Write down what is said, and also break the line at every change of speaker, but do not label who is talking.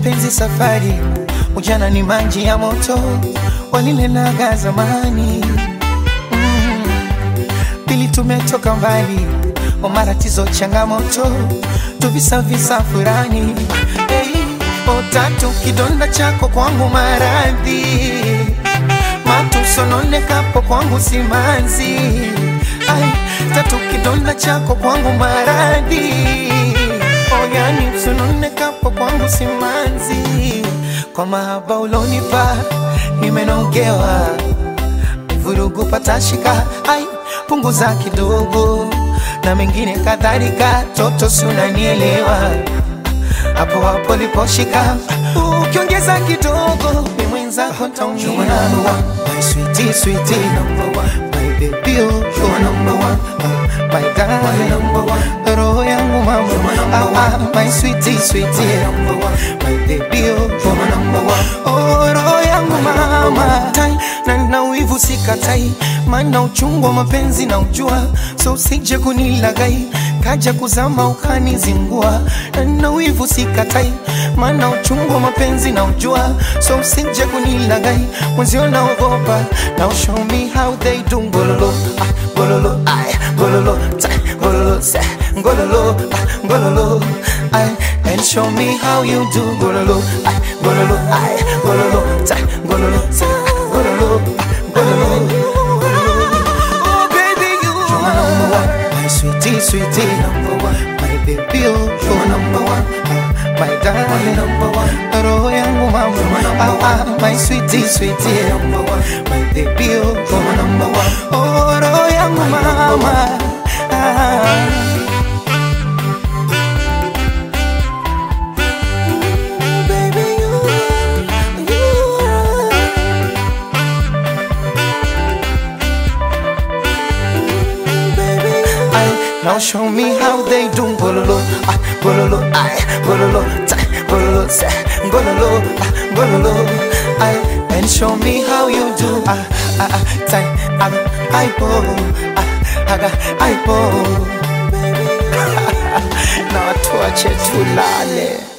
mapenzi safari, ujana ni maji ya moto, walilenaga zamani mm. Pili tumetoka mbali, o maratizo changamoto, tuvisavisa furani hey. O tatu kidonda chako kwangu maradhi, matusononekapo kwangu simanzi Ai, tatu kidonda chako kwangu maradhi oyani msunonekapo kwangu simanzi kwa mahaba ulonipa nimenogewa vurugu patashika ai punguza kidogo na mengine kadhalika toto sunanielewa hapo hapo liposhika ukiongeza kidogo ni mwenzako taumia my sweetie sweetie number one my baby oh you are number one oh, my darling number one roho yangu mama ah, ah, my sweetie sweetie number one my baby oh you are number one oh roho yangu mama tai na na wivu sikatai maana uchungu wa mapenzi na ujua so usije kunilagai kaja kuzama ukanizingua na na wivu sikatai maana uchungu wa mapenzi na ujua so usije kunilagai mwenzio naogopa now show me how they do ngololo ah, ngololo ay ngololo tai ngololo se ngololo ah, ngololo ay and show me how you do ngololo ay ngololo ay ngololo tai ngololo se ngololo ah, ngololo Oh baby you are number one my sweetie sweetie number one my baby oh you are number one my darling number one roho yangu mama ah, ah, my sweetie sweetie number one my baby oh you are number one oh roho yangu mama ah. Baby, you, you are Ay, now show me how they do gololo, ah, gololo, ay, gololo, tay, gololo, se, gololo, ah, gololo, ay, and show me how you do, ah, ah, ah, tay, aga, ay po, ah, aga, ay po, na watu wache tulale.